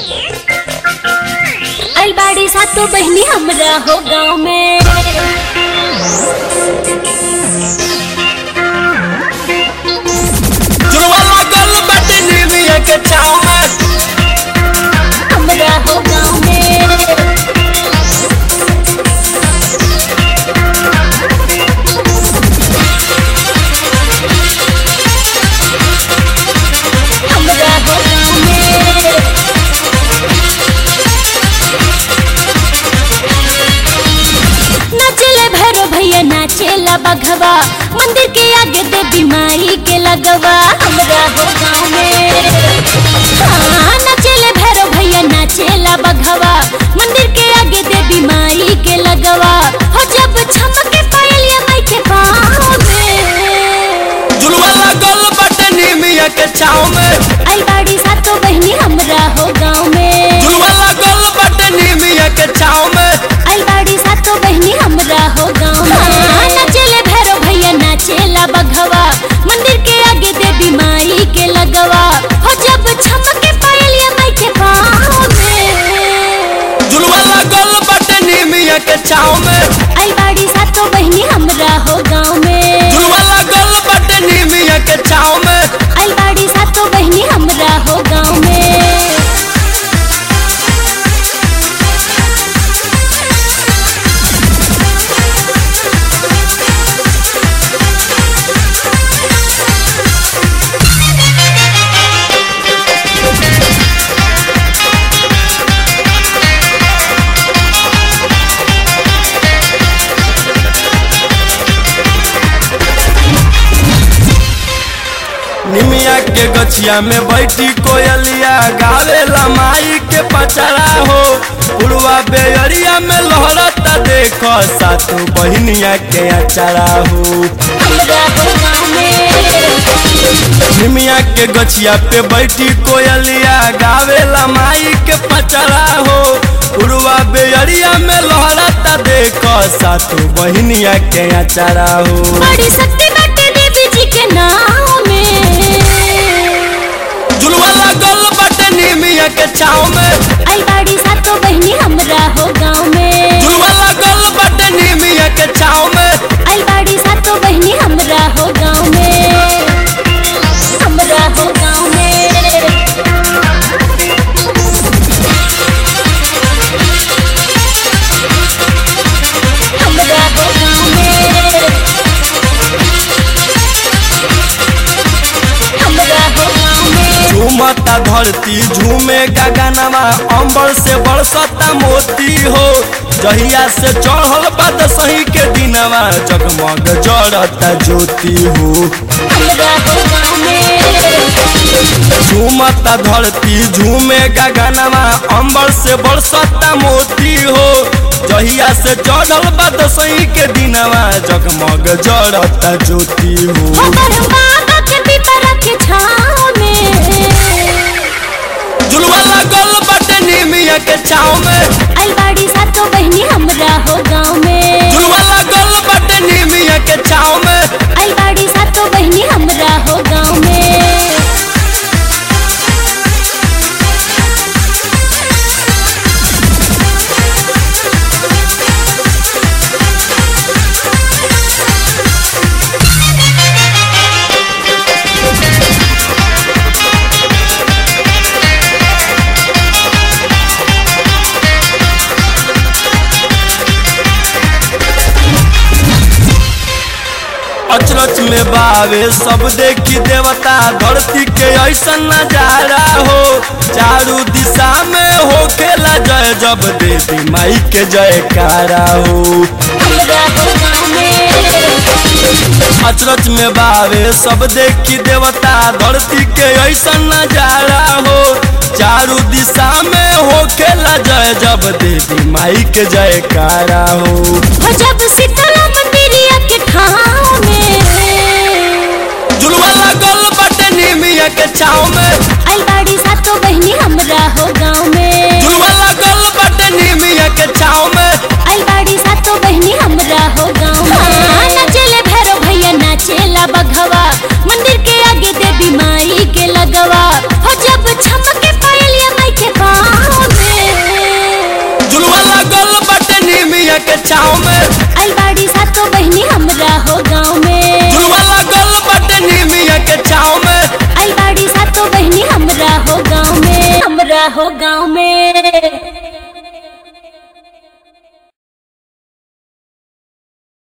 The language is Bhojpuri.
आई बाड़ी सातो बहनी हमरा हो गाँव में जुड़वा लागल बाटे नीमिया के छाव में हमरा हो गाँव में हमरा हो गाँव में नाचेले भैरो भैया नाचेला बघवा मंदिर के आगे देवी माई के लगवा हमरा हो गाँव में हाँ नाचेले भैरो भैया नाचेला बघवा मंदिर के आगे देवी माई के लगवा हो जब छमके पायलिया माई के पाँव में जुड़वा लागल बाटे नीमिया के छाव में आई बाड़ी सातो बहनी हमरा हो गाँव में जुड़वा लागल बाटे नीमिया के छाव में आई बाड़ी सातो बहनी हमरा हो गाँव में नाचेले भैरो भैया नाचेला बघवा मंदिर के आगे देवी माई के लगवा हो जब छमके पायलिया माई के पाँव में जुड़वा लागल बाटे नीमिया के छाव में आई बाड़ी सातो बहनी हमरा हो गाँव में जुड़वा लागल बाटे नीमिया के छाव में आई बाड़ी सातो बहनी हमरा हो गाँव में निमिया के गछिया में बैठी कोयलिया गावेला माई के पचड़ा हो पुरवा बेअरिया में लहरता देखो सातु बहिनिया के अचरा हो हमरा हो गाँव में निमिया के गछिया पे बैठी कोयलिया गावेला माई के पचड़ा हो पुरवा बेअरिया में लहरता देखो सातु बहिनिया के अचरा हो बड़ी शक्ति बाटे देवी जी के नाम में झुलवा लागल बाटे निमिया के छाव में आई बाड़ी सातो बहनी हमरा हो गाँव में झुलवा लागल बाटे निमिया के छाव में आई बाड़ी सातो बहनी हमरा हो गाँव में हमरा हो गाँव में हमरा हो गाँव में हमरा हो गाँव में झूमता धरती झूमे गगनवा अंबर से बरसता मोती हो जहिया से चढ़ल बाद सही के दिनवा जगमग जड़ता ज्योति हो हमरा हो गाँव में झूमता धरती झूमे गगनवा अंबर से बरसता मोती हो जहिया से चढ़ल बाद सही के दिनवा जगमग जड़ता ज्योति हो ओकर बाबा के पिपरा के छाँव में झुलवा लागल बाटे निमिया के छाव में आई बाड़ी सातो बहनी हमरा हो गाँव में झुलवा लागल बाटे निमिया के छाव में आई बाड़ी सातो बहनी हमरा हो गाँव में अचरच में बावे सब देखी देवता धरती के ऐसा नजारा हो चारू दिशा में हो खेला जय जब देवी माई के जयकारा हो हमरा हो गाँव में अचरच में बावे सब देखी देवता धरती के ऐसा नजारा हो चारू दिशा में हो खेला जय जब देवी माई के जयकारा हो हो जब शीतला मंदिरिया के ठाव में झुलवा लागल बाटे निमिया के छाव में आई बाड़ी सातो बहनी हमरा हो गाँव में झुलवा लागल बाटे निमिया के छाव में आई बाड़ी सातो बहनी हमरा हो गाँव में नाचेले भैरो भैया नाचेला बघवा मंदिर के आगे देवी माई के लगवा हो जब छमके पायलिया माई के पाँव के छाव में आई बाड़ी सातो बहनी हमरा हो गाँव में झुलवा लगल बटे निमिया के छाव में आई बाड़ी सातो बहनी हमरा हो गाँव में हमरा हो गाँव में